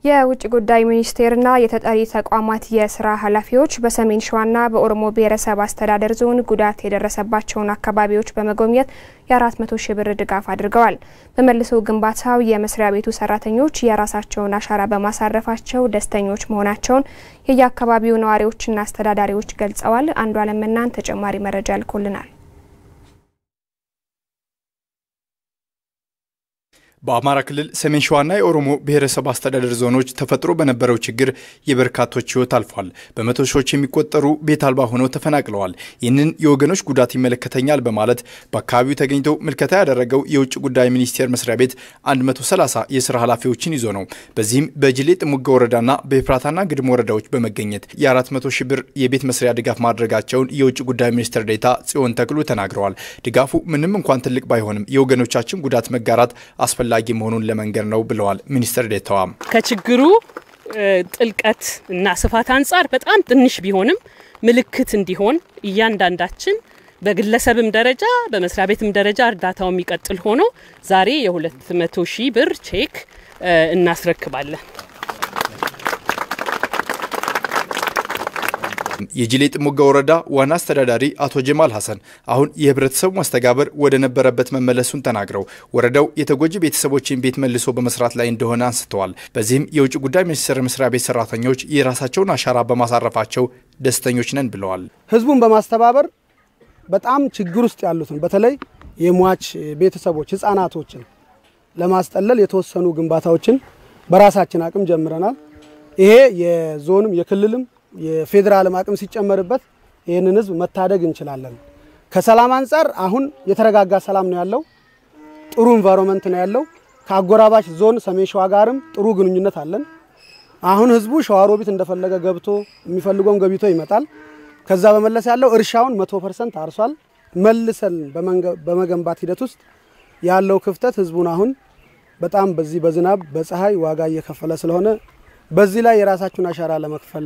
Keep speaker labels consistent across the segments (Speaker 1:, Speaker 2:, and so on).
Speaker 1: የውጭ ጉዳይ ሚኒስቴርና የተጠሪ ተቋማት የስራ ኃላፊዎች በሰሜን ሸዋና በኦሮሞ ብሔረሰብ አስተዳደር ዞን ጉዳት የደረሰባቸውን አካባቢዎች በመጎብኘት የ400 ሺህ ብር ድጋፍ አድርገዋል። በመልሶ ግንባታው የመስሪያ ቤቱ ሰራተኞች የራሳቸውን አሻራ በማሳረፋቸው ደስተኞች መሆናቸውን የየአካባቢው ነዋሪዎችና አስተዳዳሪዎች ገልጸዋል። አንዱ አለምናን ተጨማሪ መረጃ ልኮልናል።
Speaker 2: በአማራ ክልል ሰሜን ሸዋና የኦሮሞ ብሔረሰብ አስተዳደር ዞኖች ተፈጥሮ በነበረው ችግር የበርካቶች ሕይወት አልፏል። በመቶ ሺዎች የሚቆጠሩ ቤት አልባ ሆነው ተፈናቅለዋል። ይህንን የወገኖች ጉዳት ይመለከተኛል በማለት በአካባቢው ተገኝቶ ምልከታ ያደረገው የውጭ ጉዳይ ሚኒስቴር መስሪያ ቤት 130 የስራ ኃላፊዎችን ይዞ ነው። በዚህም በጅሌ ጥሙጋ ወረዳና በኤፍራታና ግድም ወረዳዎች በመገኘት የ400 ሺህ ብር የቤት መስሪያ ድጋፍ ማድረጋቸውን የውጭ ጉዳይ ሚኒስትር ዴኤታ ጽዮን ተክሉ ተናግረዋል። ድጋፉ ምንም እንኳን ትልቅ ባይሆንም የወገኖቻችን ጉዳት መጋራት አስፈላጊ አስፈላጊ መሆኑን ለመንገር ነው ብለዋል ሚኒስትር ዴኤታዋ።
Speaker 3: ከችግሩ ጥልቀት እና ስፋት አንጻር በጣም ትንሽ ቢሆንም ምልክት እንዲሆን እያንዳንዳችን በግለሰብም ደረጃ በመስሪያ ቤትም ደረጃ እርዳታው የሚቀጥል ሆኖ ዛሬ የ200 ሺህ ብር ቼክ እናስረክባለን።
Speaker 2: የጅሌ ጥሙጋ ወረዳ ዋና አስተዳዳሪ አቶ ጀማል ሀሰን አሁን የህብረተሰቡ መስተጋበር ወደ ነበረበት መመለሱን ተናግረው ወረዳው የተጎጂ ቤተሰቦችን ቤት መልሶ በመስራት ላይ እንደሆነ አንስተዋል። በዚህም የውጭ ጉዳይ ሚኒስቴር መስሪያ ቤት ሰራተኞች የራሳቸውን አሻራ በማሳረፋቸው ደስተኞች ነን ብለዋል።
Speaker 4: ህዝቡን በማስተባበር በጣም ችግር ውስጥ ያሉትን በተለይ የሟች ቤተሰቦች ህጻናቶችን ለማስጠለል የተወሰኑ ግንባታዎችን በራሳችን አቅም ጀምረናል። ይሄ የዞንም የክልልም የፌዴራልም አቅም ሲጨመርበት ይህንን ህዝብ መታደግ እንችላለን። ከሰላም አንጻር አሁን የተረጋጋ ሰላም ነው ያለው። ጥሩ ኢንቫይሮንመንት ነው ያለው። ከአጎራባች ዞን ሰሜን ሸዋ ጋርም ጥሩ ግንኙነት አለን። አሁን ህዝቡ ሸዋሮቢት እንደፈለገ ገብቶ የሚፈልገውን ገቢቶ ይመጣል። ከዛ በመለስ ያለው እርሻውን መቶ ፐርሰንት አርሷል። መልሰን በመገንባት ሂደት ውስጥ ያለው ክፍተት ህዝቡን አሁን በጣም በዚህ በዝናብ በፀሐይ ዋጋ እየከፈለ ስለሆነ በዚህ ላይ የራሳችሁን አሻራ ለመክፈል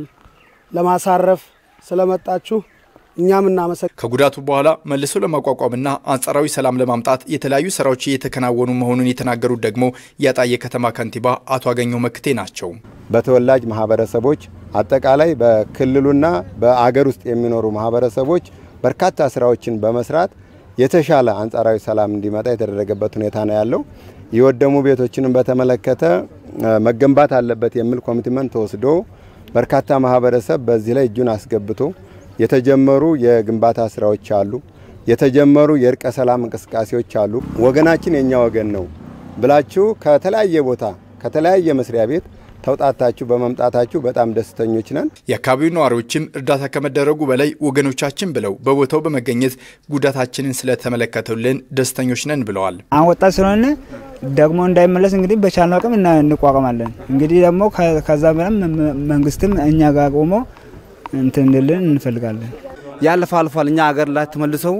Speaker 4: ለማሳረፍ ስለመጣችሁ እኛም እናመሰግ
Speaker 2: ከጉዳቱ በኋላ መልሶ ለማቋቋምና አንጻራዊ ሰላም ለማምጣት የተለያዩ ስራዎች እየተከናወኑ መሆኑን የተናገሩት ደግሞ የአጣዬ ከተማ ከንቲባ አቶ አገኘው መክቴ ናቸው።
Speaker 5: በተወላጅ ማህበረሰቦች አጠቃላይ በክልሉና በአገር ውስጥ የሚኖሩ ማህበረሰቦች በርካታ ስራዎችን በመስራት የተሻለ አንጻራዊ ሰላም እንዲመጣ የተደረገበት ሁኔታ ነው ያለው። የወደሙ ቤቶችንም በተመለከተ መገንባት አለበት የሚል ኮሚትመንት ተወስዶ በርካታ ማህበረሰብ በዚህ ላይ እጁን አስገብቶ የተጀመሩ የግንባታ ስራዎች አሉ። የተጀመሩ የእርቀ ሰላም እንቅስቃሴዎች አሉ። ወገናችን የኛ ወገን ነው ብላችሁ ከተለያየ ቦታ ከተለያየ መስሪያ ቤት ተውጣታችሁ በመምጣታችሁ በጣም ደስተኞች ነን።
Speaker 2: የአካባቢው ነዋሪዎችም እርዳታ ከመደረጉ በላይ ወገኖቻችን ብለው በቦታው በመገኘት ጉዳታችንን ስለተመለከቱልን ደስተኞች ነን ብለዋል።
Speaker 6: አሁን ወጣት ስለሆነ ደግሞ እንዳይመለስ እንግዲህ በቻልነው አቅም እንቋቋማለን። እንግዲህ ደግሞ ከዛ በላም መንግስትም እኛ ጋር ቆሞ እንትን እንድልን እንፈልጋለን።
Speaker 7: ያለፈ አልፏል። እኛ ሀገር ላይ ተመልሰው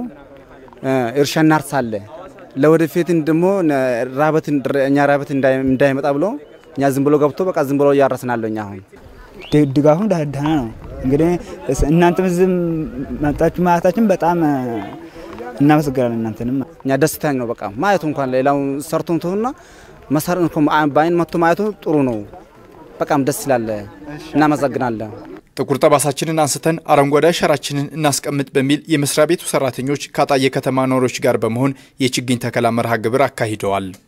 Speaker 7: እርሻ እናርሳለን። ለወደፊት ደግሞ ራበት እኛ ራበት እንዳይመጣ ብሎ እኛ ዝም ብሎ ገብቶ በቃ ዝም ብሎ እያረስናለሁ። እኛ አሁን
Speaker 6: ድጋፉም ደህና ነው። እንግዲህ እናንተም ዝም መጣችሁ ማለታችን በጣም እናመሰግናለን። እናንተንም
Speaker 7: እኛ ደስተኛ ነው። በቃ ማየቱ እንኳን ሌላው ሰርቶ ትሆና መሰር በአይን መጥቶ ማየቱ ጥሩ ነው። በጣም ደስ ይላል። እናመሰግናለን።
Speaker 2: ጥቁር ጠባሳችንን አንስተን አረንጓዴ አሻራችንን እናስቀምጥ በሚል የመስሪያ ቤቱ ሰራተኞች ከአጣዬ ከተማ ነዋሪዎች ጋር በመሆን የችግኝ ተከላ መርሃ ግብር አካሂደዋል።